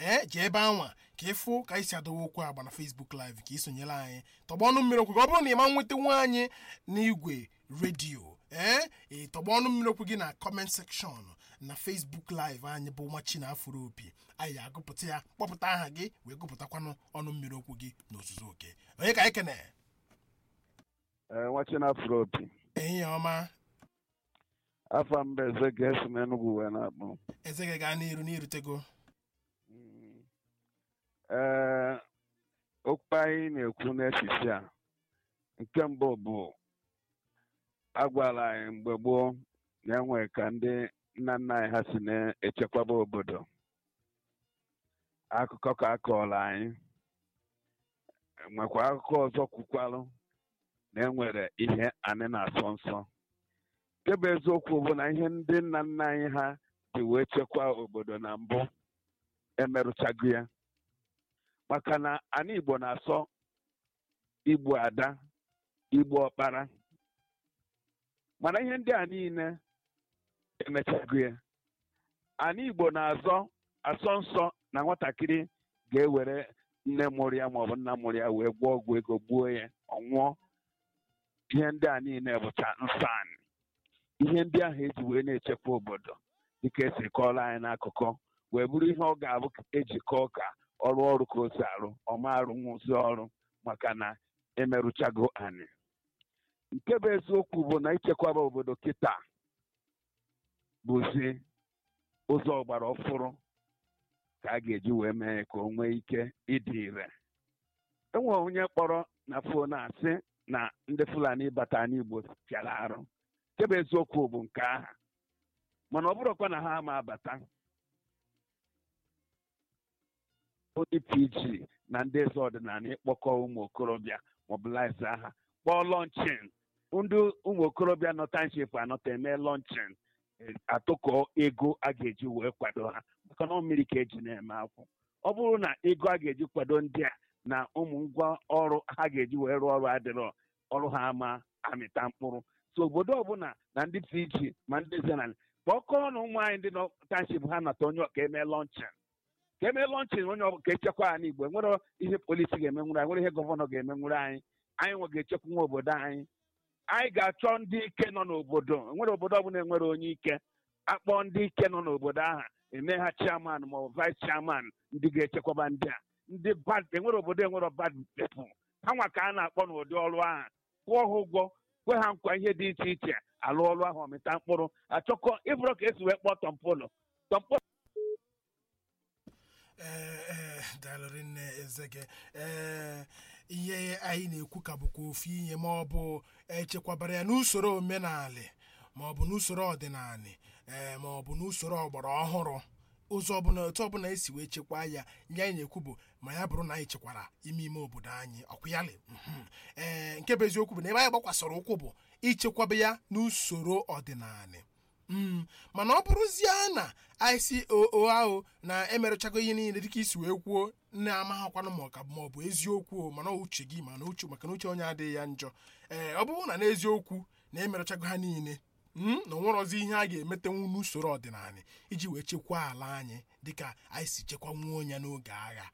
ee jee ebe anwa ka ịfụ ka anyị si adọwa okwu agba na Facebook live ka ị sonyere anyị tọgba ọnụ mmiri okwu gị ọ bụrụ na ị ma nweta nwa anyị n'igwe redio ee ị tọgba ọnụ mmiri okwu gị na comment section na Facebook live anyị bụ nwachi na afụrụ opi anyị agụpụta ya kpọpụta aha gị wee gụpụtakwanụ ọnụ mmiri okwu gị n'ozuzu oke onye ka anyị kene nwachi na afro opi ehihie ọma afọ mba eze ga-esi m Enugu wee na-akpọ eze gị gaa n'iru n'irutego ee okwu anyị na-ekwu n'echiche a nke mbụ bụ agwala anyị mgbe gboo na-enwe ka ndị nna nna anyị ha si na-echekwaba obodo akụkọ ka a kọọrọ anyị nwekwa akụkọ ọzọ kwukwalụ na enwere ihe anyị na-asọ nsọ nke bụ eziokwu bụ na ihe ndị nna nna anyị ha ji wee chekwaa obodo na mbụ emerụchago ya maka na anyị Igbo na-asọ igbu ada igbu ọkpara mana ihe ndị a niile emechago ya anyị Igbo na-azọ asọ nsọ na nwatakịrị ga-ewere nne mụrụ ya maọbụ nna mụrụ ya wee gwọọ ọgwụ ego gbuo ya ọ nwụọ ihe ndị a niile bụcha nsọ anyị ihe ndị ahụ eji wee na-echekwa obodo dịka esi kọọrọ anyị n'akụkọ wee bụrụ ihe ọ ga-abụ eji kọọ ka ọrụ ọrụ ka o si arụ ọma arụnwụzi ọrụ maka na emerụchago anyị nke bụ eziokwu bụ na ichekwaba obodo kịta bụzi ụzọ ọgbara ọfụrụ ka a ga-eji wee mee ka o nwee ike ịdị ire enwere onye kpọrọ na fon asị na ndị Fulani bata n'Igbo pịara arụ nke bụ eziokwu bụ nke aha mana ọ bụrụkwa na ha ama abata ndị PG na ndị eze ọdịnala ịkpọkọ ụmụ okorobịa mobilize aha kpọọ lọnchin ndị ụmụ okorobịa nọ township anọta eme lọnchin atụkọ ego a ga-eji wee kwado ha maka na mmiri ka eji na-eme akwụ ọ bụrụ na ego a ga-eji kwado ndị a na ụmụ ngwa ọrụ ha ga-eji wee rụọ ọrụ adịrọ ọrụ ha ama amịta mkpụrụ so obodo ọbụla na ndị PG ma ndị eze na kpọkọọ na ụmụ anyị ndị nọ township ha nata onye ọka eme lọnchin ka eme lọnchin onye ka echekwa anyị igbo nwere ihe polisi ga-emenwuru anyị nwere ihe gọvanọ ga-emenwuru anyị anyị nwe ga-echekwa nwa obodo anyị anyị ga-achọ ndị ike nọ n'obodo nwere obodo ọbụla enwere onye ike akpọ ndị ike nọ n'obodo ahụ eme ha chairman ma ọ bụ vice chairman ndị ga-echekwaba ndị a ndị bad enwere obodo enwere bad people ha nwa ka a na-akpọ n'ụdị ọrụ ahụ kwụọ ha ụgwọ kwe ha nkwa ihe dị iche iche alụ ọrụ ahụ ọmịta mkpụrụ achọkọ ịbụrụ ka esi wee kpọọ tọmpolo tọmpolo ee daalụrị nne ezege ee ihe anyị na-ekwu ka bụkwa ofu ihe ma ọ bụ echekwabara ya n'usoro omenala ma ọ bụ n'usoro ọdịnala ee ma ọ bụ n'usoro ọgbara ọhụrụ ụzọ ọbụla otu ọbụla esi wee chekwaa ya nye anyị na-ekwu bụ ma ya bụrụ na anyị chekwara ime ime obodo anyị ọkwụyalị ee nke bụ eziokwu bụ na ebe anyị gbakwasịrị ụkwụ bụ ichekwaba ya n'usoro ọdịnala mana ọ bụrụzie na anyị si oo ahụ na emerụchago ihe niile dịka isi wee kwuo nne amaghakwanụ ma ọka ma ọ bụ eziokwu mana uche gị mana uche maka na uche onye adịghị ya njọ ee ọ bụrụ na n'eziokwu na emerụchago ha niile na onwerozi ihe a ga-emetenwu n'usoro ọdịnala iji wee chekwaa ala anyị dịka anyị si chekwanwuo ya n'oge agha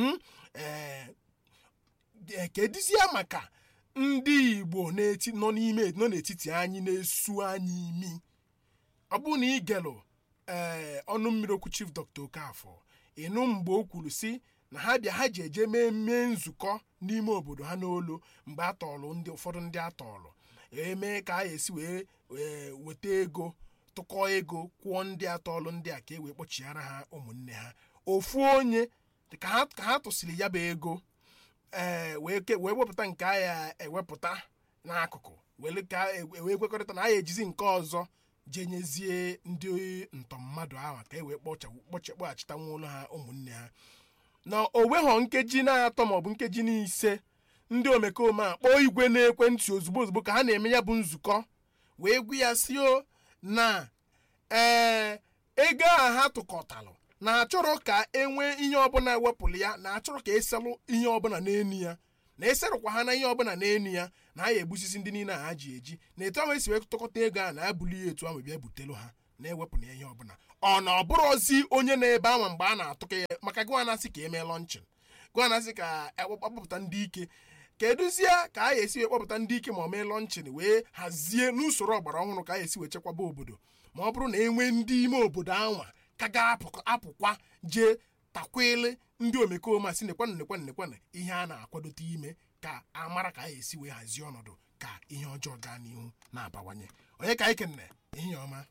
ee kedụzie maka ndị Igbo nọ n'ime nọ n'etiti anyị na-esu anyị imi ọ bụrụ na ị gelụ ee ọnụ mmiri okwu chief dr okafọ ịnụ mgbe o kwuru si na ha bịa ha ji eje mee mee nzukọ n'ime obodo ha n'olu mgbe a tọọlụ ndị ụfọdụ ndị atọọlụ emee ka a esi wee weta ego tụkọ ego kwụọ ndị atọọlụ ndị a ka e wee kpọchighara ha ụmụnne ha ofu onye ka ha tụsịrị ya bụ ego ee wee wepụta nke agha ewepụta n'akụkụ wee kwekọrịta na a ya ejizi nke ọzọ jee nyezie ndị ntọ mmadụ ahụ ka e wee kpọchakpọghachita nwa ụlọ ha ụmụnne ha na o weghọ nkeji na-atọ maọbụ nkeji n'ise ndị omekome a kpọọ igwe na-ekwentị ozugbo ozugbo ka ha na-eme ya bụ nzukọ wee gwu ya si o na ee ego a ha tụkọtalụ na-achọrọ ka enwee ihe ọbụla wepụrụ ya na-achọrọ ka eselụ ihe ọbụla n'enu ya na eserụkwa ha na ihe ọbụla n'enu ya na a ya egbusisi ndị niile a ha ji eji na etu ahụ esi wee tụkọta ego a na-abụli ya etu ahụ bịa butelu ha na-ewepụ na ihe ọbụla ọ na ọ bụrụzi onye na-ebe anwa mgbe a na-atụka ya maka gị na-asị ka emee lọnchin gị na-asị ka akpọpụta ndị ike kedụzie ka a ga-esi wee kpọpụta ndị ike ma ọ mee lọnchin wee hazie n'usoro ọgbara ọhụrụ ka a ga-esi wee chekwaba obodo ma ọ bụrụ na enwee ndị ime obodo anwa ka ga-apụkwa jee takwele ndị omekome si nekwana nekwana nekwana ihe a na-akwadote ime ka a mara ka a ga-esi wee hazie ọnọdụ ka ihe ọjọọ gaa n'ihu na-abawanye onye ka anyị kenne ehihie ọma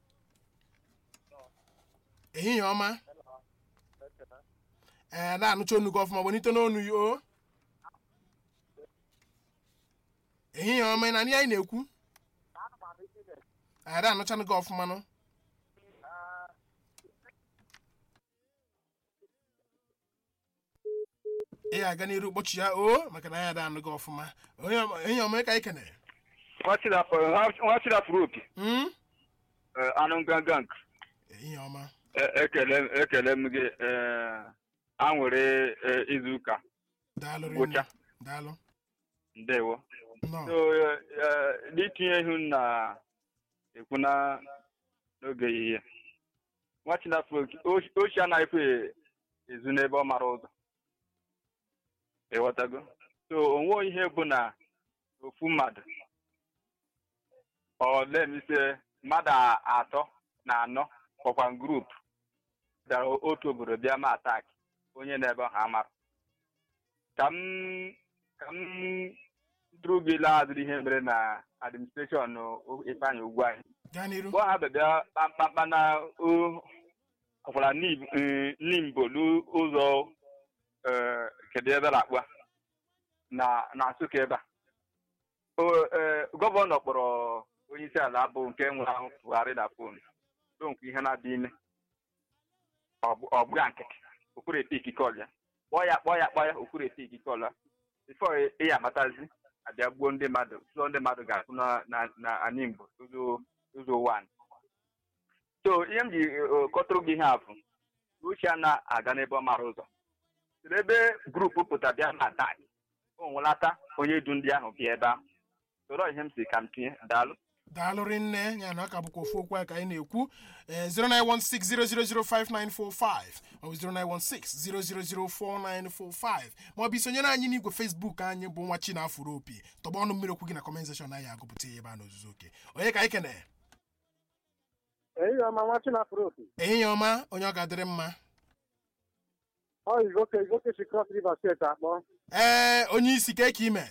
ehihie ọma ee na-anụcha onu gị ọfụma gbanite n'onu ya o ehihie ọma ị na anyị na-ekwu ada anụchanụ gị ọfụma nụ ị ga-aga n'iru kpọchi ya o maka na anyị ada anụ gị ọfụma ehihie ọma ka anyị kenere nwachidapụrụ opi Mm? anụ ngangang ehihie ọma ekele m gị a nwere izu ụka daalụ rinne Ngwụcha. daalụ ndewo nnọọ so n'itinye ihu na ekwu na n'oge ehihie nwachidapụrụ ochi anaghịkwa ezu n'ebe ọ mara ụzọ ịghọtago so onwe ihe bụ na ofu mmadụ ọ lemise mmadụ atọ na anọ kpọkwa grup bịara otu obodo bịa ma atak onye na-ebe ọha amara ka m ka m duru gị laa azụrụ ihe mere na administreshọn ifeanyị ugwu anyị gaa n'iru mgbe ha bịa kpamkpamkpa na ọkwara nimbo n'ụzọ eh, kedu ebe na-akpụ na na nsụka ebe a O- eh, gọvanọ kpọrọ onye isi ala bụ nke nwere ahụ Buhari na fon so nke ihe na-adị ime ọ bụga nkịtị okwuru ete ikike ọlịa kpọọ ya kpọọ ya kpọọ ya okwuru ete ikike ọlịa bifo ị ya amatazi abịa gbuo ndị mmadụ sụọ ndị mmadụ ga-asụ na na na animbo ụzọ ụzọ wan so ihe m ji eh, kọtụrụ gị ihe afụ uche a na-aga n'ebe ọ mara ụzọ siri ebe grupu pụta bịa na atak o nwelata onye du ndị ahụ bịa ebe ahụ soro ihe m si ka m tinye daalụ daalụ rinne ya na ọ ka bụkwa ofu okwu anyị ka anyị na-ekwu ee 09160005945 maọbụ 09160004945 maọbụ isonyere anyị n'igwe fesbuk anyị bụ nwa chinafụrụ opi tọgba ọnụ mmiri okwu gị na kọment sekshọn anyị agụpụta ya ebe a n'ozuzu oke onye ka anyị kene ehihie ọma nwa chinafụrụ opi ehihie ọma onye ọ ga-adịrị mma ọ igoke igoke si cross river steeti akpọ ee onye isi ka eke ime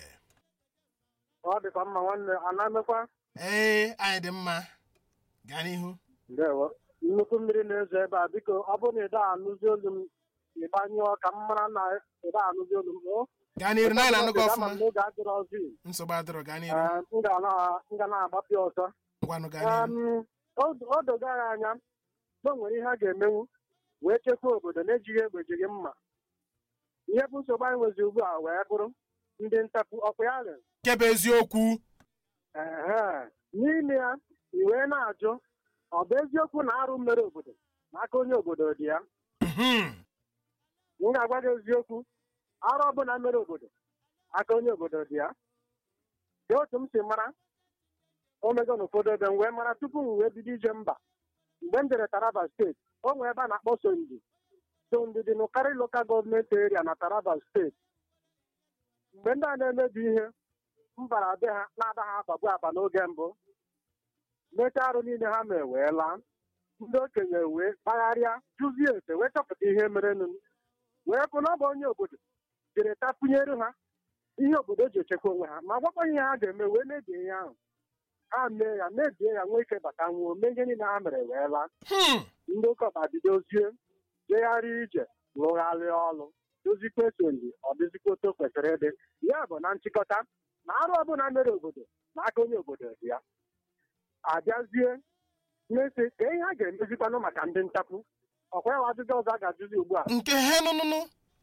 ọ dịkwa mma nwanne ana-emekwa ee anyị dị mma gaa n'ihu ndewo nnukwu mmiri na-ezo ebe a biko ọ bụrụ na ịda anụzi olu m ịgbanyụọ ka m mara na ịda anụzi olu m o gaa n'iru na anyị na-anụ gị ọfụma Ama m n'oge adịrọ ọzọ nsogbu adịrọ gaa n'iru Ee, m ga na- m ga na-agbapịa ọzọ ngwanụ gaa n'iru Em, o- o dogo anyị anya na o nwere ihe a ga-emenwu wee chekwaa obodo na-ejighị egbe jighị mma ihe bụ nsogbu anyị nwezi ugbu a wee bụrụ ndị ntapụ ọkwa ya rịa nke bụ eziokwu Ehe. n'ime ya i wee na-ajụ ọ bụ eziokwu na arụ mere obodo n'aka onye obodo dị ya Mhm. m ga-agwa gị eziokwu arụ ọbụla mere obodo aka onye obodo dị ya dị otu m si mara omego n'ụfọdụ ebe m wee mara tupu m wee bido ije mba mgbe m jere taraba steeti o nwee ebe a na-akpọ sondi sondi dị n'ụkarị lokal gọọmenti eria na taraba steeti mgbe ndị a na-emebi ihe m bara be ha na-ada ha akpagbu akpa n'oge mbụ mechaa arụ niile ha mee wee laa ndị okenye wee kpagharịa jụzie ese wee chọpụta ihe merenụ wee bụ na ọ bụ onye obodo jiri tapụnyere ha ihe obodo ji echekwa onwe ha ma gwakwa ihe ha ga-eme wee mebie ihe ahụ ha mee ya mebie ya nwee ike bata nwụọ mee ihe niile ha mere wee laa Hmm. ndị ụkọba bidozie jegharịa ije lụgharịa ọrụ dozikwa esonyi ọ dịzikwa otu o kwesịrị ịdị ya bụ na nchịkọta na arụ ọbụla mere obodo n'aka onye obodo dị ya abịazie na-ese ka ihe a ga-emezikwanụ maka ndị ntapụ ọkwa ya ajụjụ ọzọ a ga-ajụzi ugbu a nke he nụnụnụ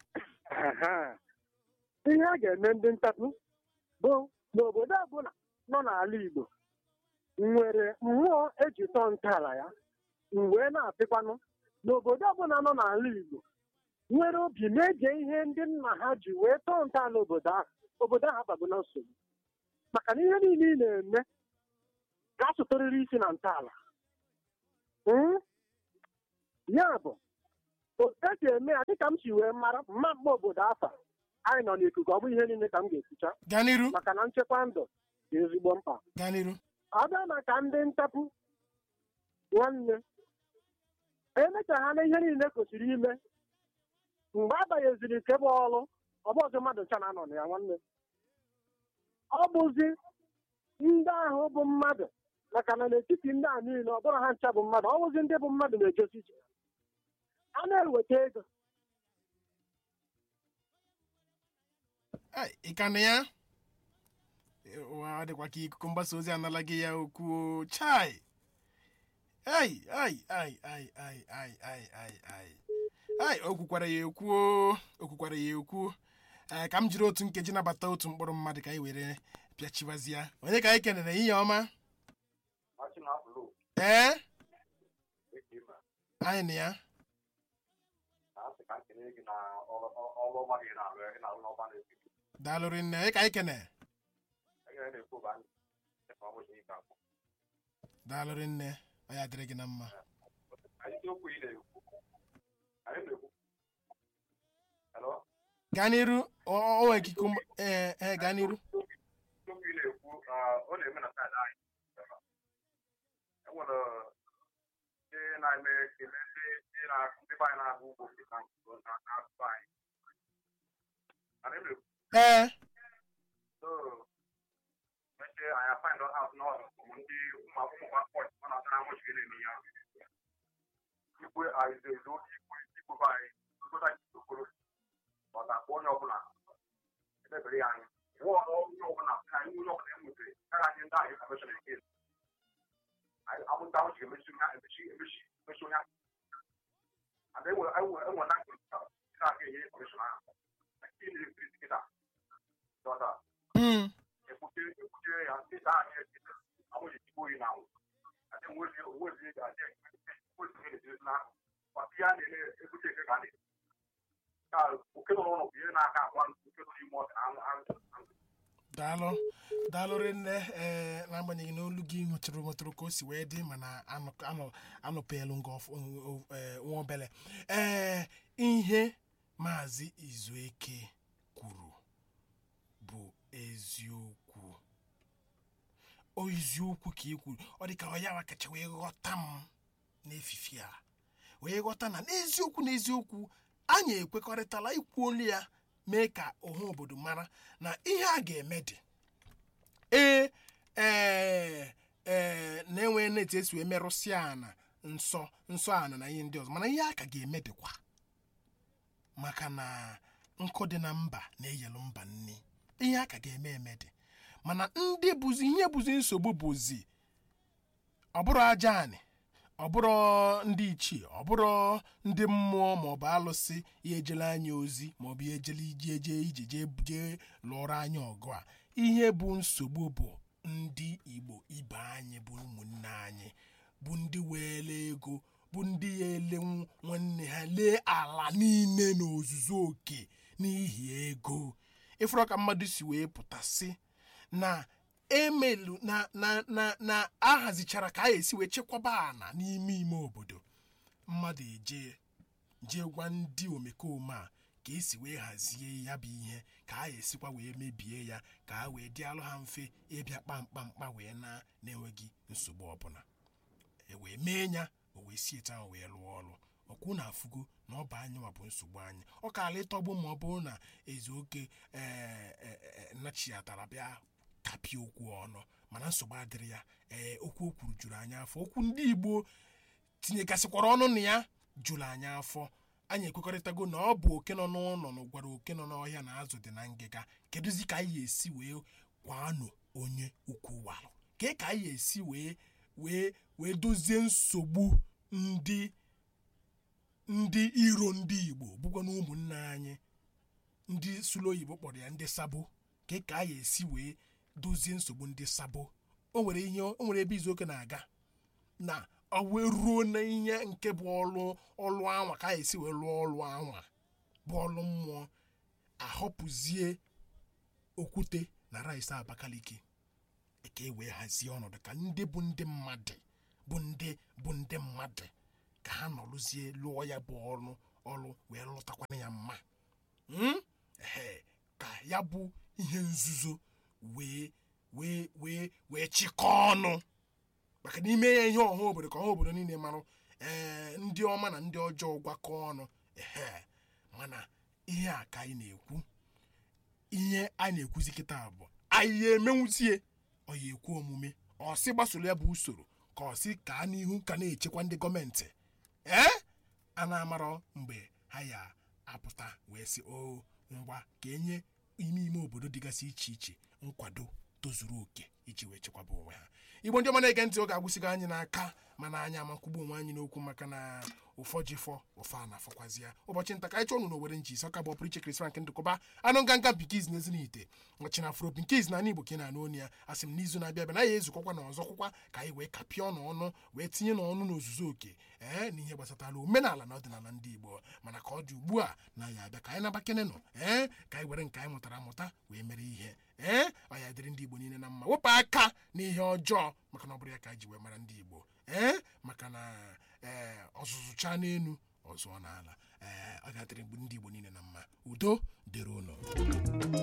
Ehe. ihe a ga-eme ndị ntapụ bụ n'obodo ọbụla nọ n'ala Igbo nwere mmụọ eji tọọ ntọala ya m wee na-asịkwanụ n'obodo ọbụla nọ n'ala Igbo nwere obi na-eje ihe ndị nna ha ji wee tọọ ntọala obodo ahụ obodo ahụ abago na nsogbu maka na ihe niile ị na-eme ga-asụtụrịrị isi na ntọala Mm? ya bụ otu esi eme ya dịka m si wee mara mma mma obodo afa anyị nọ n'ikuku ọ bụ ihe niile ka m ga-ekwucha gaa n'iru maka na nchekwa ndụ dị ezigbo mkpa gaa n'iru ọ bịa maka ndị ntapụ nwanne emecha ha na ihe niile kwesịrị ime mgbe abanyeziri nke bụ ọrụ ọ bụ ọzọ mmadụ ncha na-anọ na ya nwanne ọ bụzi ndị ahụ bụ mmadụ maka na n'etiti ndị a niile ọ bụrụ ha ncha bụ mmadụ ọ bụzi ndị bụ mmadụ na-ejosi ije a na-eweta ego Ai, ị ka na ya ụwa ọ dịkwa ka ikuku mgbasa ozi anala gị ya okwu o. chai ai ai ai ai ai ai ai ai ai ai o kwukwara ya ekwu o, o kwukwara ya ekwu ee ka m jiri otu nkeji nabata otu mkpụrụ mmadụ ka anyị were pịachibazia onye ka anyị kenere ihe ọma ee anyị na ya daalụrị nne onye ka anyị kene daalụrị nne ọ ya dịrị gị na mma gaa n'iru o o- o nwere ikike mgba- ee ee gaa n'iru okwu ị na-ekwu ọ na-eme na saịdị anyị enwere ndị na-eme ekele ndị ndị na- ndị be anyị na-agụ ugbo na n'asụsụ anyị mana ebe ee so mechie anyị find out n'ọrụ ụmụ ndị ụmụ akwụkwọ pọt ọ na-atara nwụchi na-eme ya ikwe arizezo ikwe ikwe be anyị ikwe anyị okoro ọ ga-akpọ onye ọbụla edebere ya anyị nwa onye ọbụla ka anyị onye ọbụla enwetere kara anyị ndị anyị information again anyị amụta ahụ ji emechi onye emechi emechi emechi onye ada enwe enwe enwe na nkiri na-aga enye information ahụ na nke ndị ekiri tikịta dọta Mm. ekwuchiri ekwuchiri ya ndị taa anyị ekiri amụghị tikpo oyi na anwụ adị nwezi nwezi adị nwezi na-ejiri na maka ihe a na-eme ekwuchi eke ka a na-eme ka oke nọ n'ụlọ bụ ihe na-aka akwa oke nọ n'ime ọka anụ anụ daalụ daalụrị nne ee n'agbanyeghị na olu gị nwetụrụ nwetụrụ ka o si wee dị mana anụ- anụ- anụpelu nga ọf- o- o- ee, nwa obele ee ihe maazị izueke kwuru bụ eziokwu o eziokwu ka ị kwuru ọ dị ka ọ ya kacha wee ghọta m n'efifi a wee ghọta na n'eziokwu n'eziokwu anyị ekwekọrịtala ikwu olu ya mee ka ọha obodo mara na ihe a ga-eme dị ee ee ee na-enwe net esi wee merụsịa ana nsọ nsọ ana na ihe ndị ọzọ mana ihe a ka ga-eme dịkwa maka na nkụ dị na mba na-eyelu mba nni ihe a ka ga-eme eme dị mana ndị bụzi ihe bụzi nsogbu bụzi ọ bụrụ aja anị ọ bụrụ ndị ichie ọ bụrụ ndị mmụọ maọbụ alụsị ya ejela anyị ozi maọbụ ya ejela ije eje ije jee jee lụọrọ anyị ọgụ a ihe bụ nsogbu bụ ndị igbo ibe anyị bụ ụmụnne anyị bụ ndị were ego bụ ndị ya ele nw- nwanne ha lee ala niile n'ozuzu oke n'ihi ego ịfụrụ ka mmadụ si wee pụta sị na emelu na na na na ahazichara ka a esi wee chekwaba ana n'ime ime obodo mmadụ eje jee gwa ndị omekome a ka esi wee hazie ya bụ ihe ka a esikwa wee mebie ya ka a wee dị alụ ha mfe ịbịa kpamkpamkpa wee na na-enweghị nsogbu ọbụla e wee mee ya o wee si etu ahụ wee lụọ ọrụ ọkwụ na afụgo na ọ bụ anyị nwa bụ nsogbu anyị ọ kaala ịtọgbu ma ọ bụrụ na ezeoke ee nachiatara bịa kapịa okwu ọnụ mana nsogbu adịrị ya ee okwu o kwuru juru anyị afọ okwu ndị igbo tinyegasịkwara ọnụ na ya juru anyị afọ anyị ekwekọrịtago na ọ bụ oke nọ n'ụlọ na gwara oke nọ n'ọhịa na azụ dị na ngịga kedụzi ka anyị ga-esi wee kwanụ onye ukwu walụ kee ka anyị ga-esi wee wee wee dozie nsogbu ndị ndị iro ndị igbo bụkwa na ụmụnne anyị ndị sụlụ oyibo kpọrọ ya ndị sabo ka ka a ga-esi wee dozie nsogbu ndị sabo o nwere ihe o nwere ebe izuoke na-aga na ọ wee ruo na ihe nke bụ ọlụ ọlụ anwa ka a ga-esi wee lụọ ọlụ anwa bụ ọlụ mmụọ ahọpụzie okwute na rice abakaliki ka e wee hazie ọnọdụ ka ndị bụ ndị mmadụ bụ ndị bụ ndị mmadụ ka ha nọrụzie lụọ ya bụ ọrụ ọrụ wee lụtakwana ya mma Mm? Ehe, ka ya bụ ihe nzuzo wee wee wee wee chịkọọ ọnụ maka na ime ya ihe ọha obodo ka ọha obodo niile marụ ee ndị ọma na ndị ọjọọ gwakọọ ọnụ ehe mana ihe a ka anyị na-ekwu ihe a na-ekwuzi kịta bụ anyị ya emenwuzie ọ ya ekwu omume ọ sị gbasoro ya bụ usoro ka ọ sị ka n'ihu ka na-echekwa ndị gọọmenti ee a na-amarọ mgbe ha ya apụta wee sị o ngwa ka enye ime ime obodo dịgasị iche iche nkwado tozuru oke iji wee chekwaba onwe ha igbo ndị ọma na-ege ntị oge agwụsịgo anyị n'aka mana anyị amakwugbu onwe anyị n'okwu maka na ụfọ ji fọ ụfọ a na-afọkwazi ya ụbọchị nta ka anyị chọọ unu n'owere nji isi ọka bụ ọpụrụ iche Chris Frank ndụkọba anụ nganga bikiz na ezinite ọchị na afro bikiz na igbo ka ị na-anụ onu ya asị m n'izu na-abịa abịa na ya ezukọkwa na ọzọkwụkwa ka anyị wee kapịa ọnụ ọnụ wee tinye n'ọnụ n'ozuzu oke ee na ihe gbasatara omenala na ọdịnala ndị igbo mana ka ọ dị ugbu a na ya abịa ka anyị nabakene nọ ee ka anyị were nke anyị mụtara amụta wee mere ihe ee ọ ya dịrị ndị igbo niile na mma wepụ aka n'ihe ọjọọ maka na ọ bụrụ ya ka anyị ji wee mara ndị igbo ee maka na ee ọzụzụcha n'elu ọzụọ n'ala ee ọ ga-adịrị ndị igbo niile na mma udo dịrị ụlọ